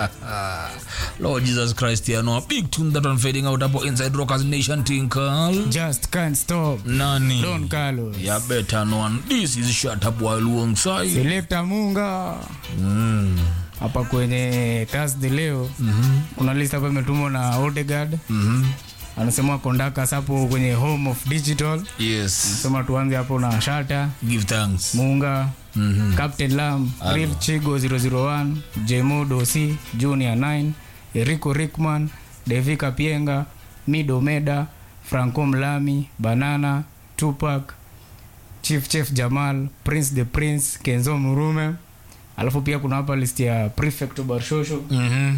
Lord Jesus Christ, you know, a big tune that one fading out hapo inside Rockers Nation tinkle. Just can't stop. Nani? Don Carlos. Yeah, better known. This is Shut Up While Alongside. Selector Munga. Mm. Hapa kwenye Thursday leo kuna list hapa imetumwa na Odegaard. Mhm. Anasema kondaka hapo kwenye home of digital. Yes. Sema tuanze hapo na Shata, Give thanks. Munga, Mhm. Captain Lam, Hello. Real Chigo 001, Jemo Dosi, Junior 9, Erico Rickman, Devi Kapienga, Mido Meda, Franco Mlami, Banana, Tupac, Chief Chef Jamal, Prince the Prince, Kenzo Murume. Alafu pia kuna hapa list ya Prefect Barshosho. Mhm.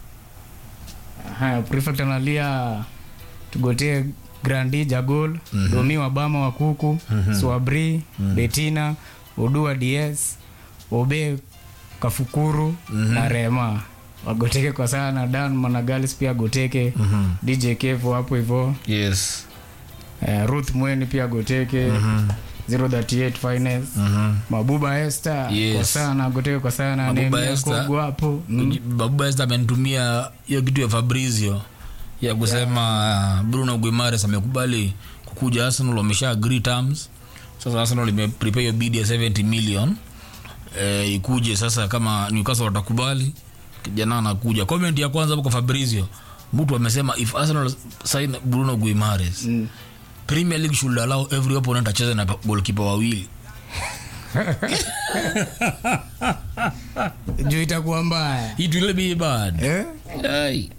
Haya, Prefect analia tugotee Grandi Jagol, Domi Wabama wa Kuku, Swabri, Betina, Odua DS, Obe Kafukuru na Rema wagoteke kwa sana. Dan Managalis pia agoteke, DJ Kevo hapo hivyo, Yes. eh, Ruth Mweni pia agoteke, 038 Finance, Mabuba Esther Yes. kwa sana agoteke kwa sana, Mabuba Nehemia Esther. Kogo hapo mm. Babu Esther amenitumia hiyo kitu ya Fabrizio ya kusema Bruno Guimares amekubali kukuja Arsenal, wamesha agree terms. Sasa Arsenal ime prepare hiyo bid ya 70 million eh, ikuje sasa, kama Newcastle watakubali, kijana anakuja. Comment ya kwanza hapo kwa Fabrizio, mtu amesema if Arsenal sign Bruno Guimares Mm. Premier League should allow every opponent acheze na goalkeeper wawili. juu itakuwa mbaya It will be bad. eh? Hey.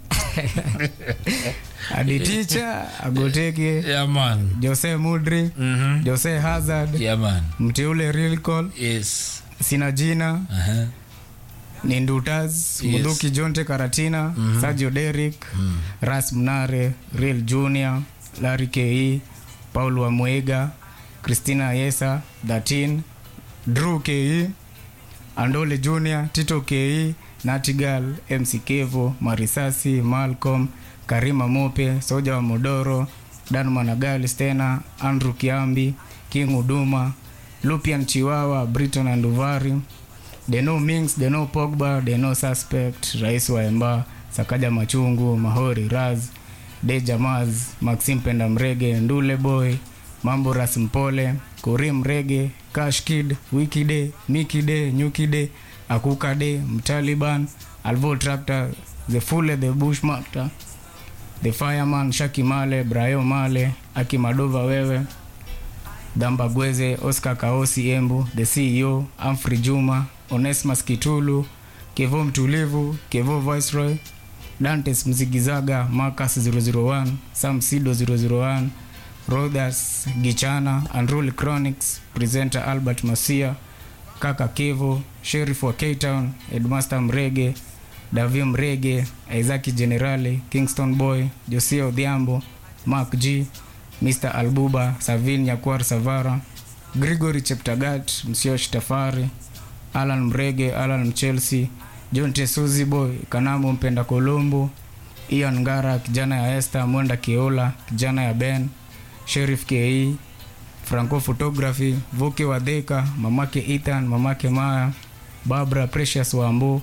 Adi ticha agoteke Yeah man. Jose Mudri, Mhm. Jose Hazard, Yeah man. mteule Real Call, Yes. sina jina Uh-huh. ni Ndutas, Yes. Muduki Jonte Karatina, Sergio Derrick, Ras Mnare, Real Junior, Larry Ke, Paul Wamwega, Christina Yesa, Datin, Drew Ke, Andole Junior, Tito Ke, Natigal, MC Kevo, Marisasi, Malcolm, Karima Mope, Soja wa Modoro, Dan Managali Stena, Andrew Kiambi, King Uduma, Lupian Chiwawa, Briton Anduvari, Deno Mings, Deno Pogba, Deno Suspect, Rais wa Emba, Sakaja Machungu, Mahori Raz, Deja Maz, Maxim Penda Mrege, Ndule Boy, Mambo Ras Mpole, Kurim Rege, Cash Kid, Wiki Day, Miki Day, Nyuki Day, Akuka Day, Mtaliban, Alvo Tractor, The Fule, The Bushmaster, The Fireman, Shaki Male, Brayo Male, Akimadova Wewe, Damba Gweze, Oscar Kaosi Embu, The CEO, Humphrey Juma, Onesmus Kitulu, Kevo Mtulivu, Kevo Viceroy, Dantes Mzigizaga, Marcus 001, Sam Sido 001, Rodas Gichana, Unruly Chronics, Presenter Albert Masia, Kaka Kevo, Sheriff wa K-Town, Headmaster Mrege, Davio Mrege, Isaac Generale, Kingston Boy, Josia Odhiambo, Mark G, Mr. Albuba, Savin Nyakwar Savara, Gregory Cheptagat, Msiosh Tafari, Alan Mrege, Alan Mchelsea, John Tesuzi Boy, Kanamo Mpenda Kolombo, Ian Ngara, kijana ya Esther, Mwenda Kiola, kijana ya Ben, Sheriff KE, Franco Photography, Vuke Wadheka, mamake Ethan, mamake Maya, Barbara Precious Wambo,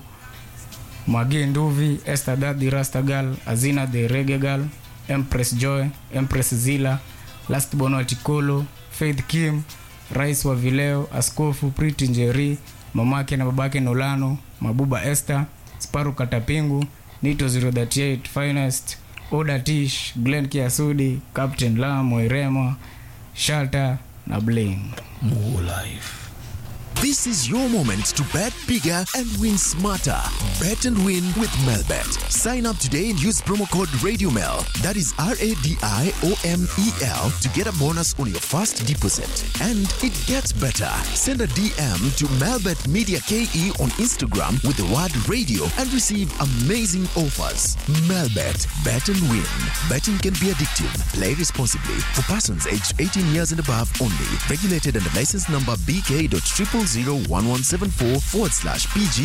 Magi Nduvi, Esther Daddy Rastagal, Azina the Reggae Girl, Empress Joy, Empress Zila, Last Bono Chikolo, Faith Kim, Rais wa Vileo, Askofu Priti Njeri, mamake na babake Nolano, Mabuba Esther, Sparu Katapingu, Nito 038 Finest, Oda Tish, Glenn Kiasudi, Captain Lam Wairema, Shalta na Bling. More life. This is your moment to bet bigger and win smarter. Bet and win with Melbet. Sign up today and use promo code RadioMel. That is R A D I O M E L to get a bonus on your first deposit. And it gets better. Send a DM to Melbet Media KE on Instagram with the word radio and receive amazing offers. Melbet. Bet and win. Betting can be addictive. Play responsibly. For persons aged 18 years and above only. Regulated under license number BK.0001174 forward slash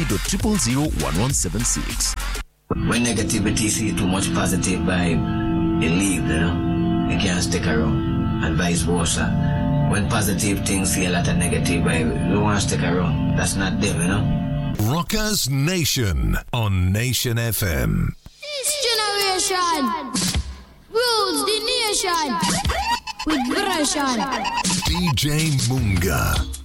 PG.0001176. When negativity see too much positive vibe, it leave, you know. It can't stick around. And vice versa. When positive things see a lot of negative vibe, you want to stick around. That's not them, you know. Rockers Nation on Nation FM. This generation rules the nation with version. DJ Munga.